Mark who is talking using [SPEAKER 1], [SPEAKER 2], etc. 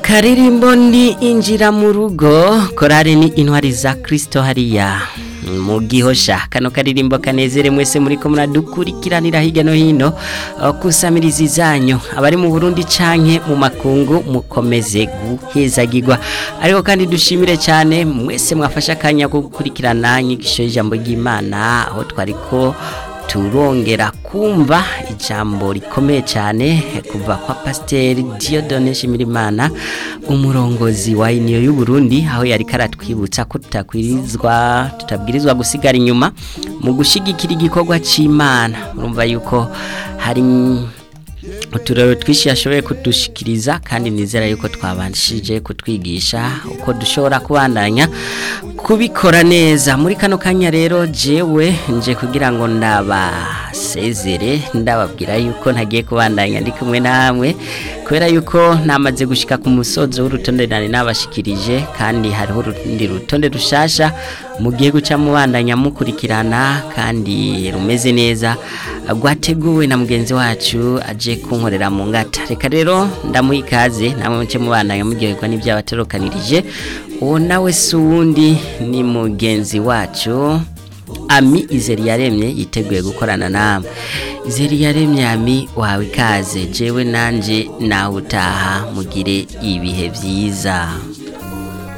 [SPEAKER 1] akaririmbo ni injira mu rugo korari ni intwari za kirisito hariya mu gihosha kano karirimbo kanezere mwese muri ko muradukurikiranira hirya no hino kusamiriza zanyu abari mu burundi canke mu makungu mukomeze guhezagirwa ariko kandi dushimire cyane mwese mwafashe akanya ko gukurikirana inyigisho y'ijambo ry'imana aho twariko turongera kumva ijambo rikomeye cyane kuva kwa pasiteri Dieudonne Shimirimana umurongozi wa iniyo y'u Burundi aho yari karatwibutsa ko tutakwirizwa tutabwirizwa gusigara inyuma mu gushigikira igikorwa cy'Imana urumva yuko hari uturero twinshi yashoboye kudushikiriza kandi nizera yuko twabanshije kutwigisha uko dushobora kubandanya kubikora neza muri kano kanya rero jewe nje kugira ngo ndabasezere ndababwira yuko ntagiye kubandanya ndi kumwe namwe kubera yuko namaze gushika ku musozo w'urutonde nari nabashikirije kandi hariho urundi rutonde rushasha mugiye guca mubandanya mukurikirana kandi rumeze neza rwateguwe na mugenzi wacu aje kunkorera mu ngata reka rero ndamuha ikaze namwe muce mubandanya muryoherwa n'ibyabaterokanirije uwo nawe si uwundi ni mugenzi wacu ami izeri yaremye yiteguye gukorana namwe izeri yaremye ami wawe ikaze jewe nanjye nawe utaha mugire ibihe byiza